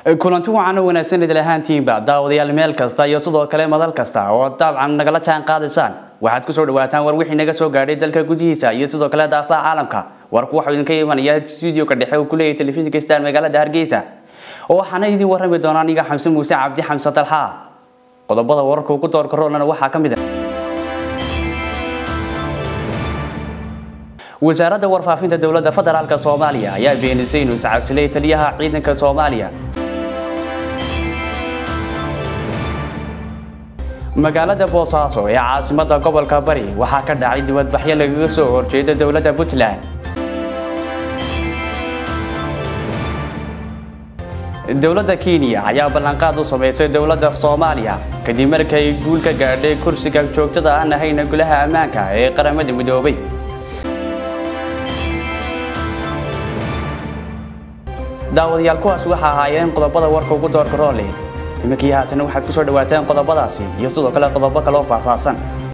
kulanti wacan oo wanaagsan idil ahaantiinba daawadayaal meel kasta iyo sidoo kale madal kasta oo dabcan nagala jaan qaadaysaan waxaad kusoo dhawaataan war wixii naga soo gaadhay dalka gudihiisa iyo sidoo kale daafaha caalamka warku waxuu idinka imanaya stuudioka dhexe uu kuleeyahay telefishinka star magaalada hargeysa oo waxaana idin warrami doonaa aniga xamse muuse cabdi xamse dalxaa qodobada wararka ugu doorka roolana waxaa ka mid ah wasaaradda warfaafinta dowladda federaalk soomaaliya ayaa beenisay inuu iscasilay taliyaha ciidanka soomaaliya magaalada boosaaso ee caasimada gobolka bari waxaa ka dhacay dibadbaxyo lagaga soo horjeeda dowladda puntland dowladda kenya ayaa ballanqaad u samaysay dowladda soomaaliya kadib markay guul ka gaadhay kursiga joogtada aan ahayna golaha ammaanka ee qaramada midoobay daawadayaal kuwaas waxa ahaayeen qodobada warka ugu doorka roole iminkii haatana waxaad kusoo dhawaataan qodobadaasi iyo sidoo kale qodobo kale oo faahfaahsan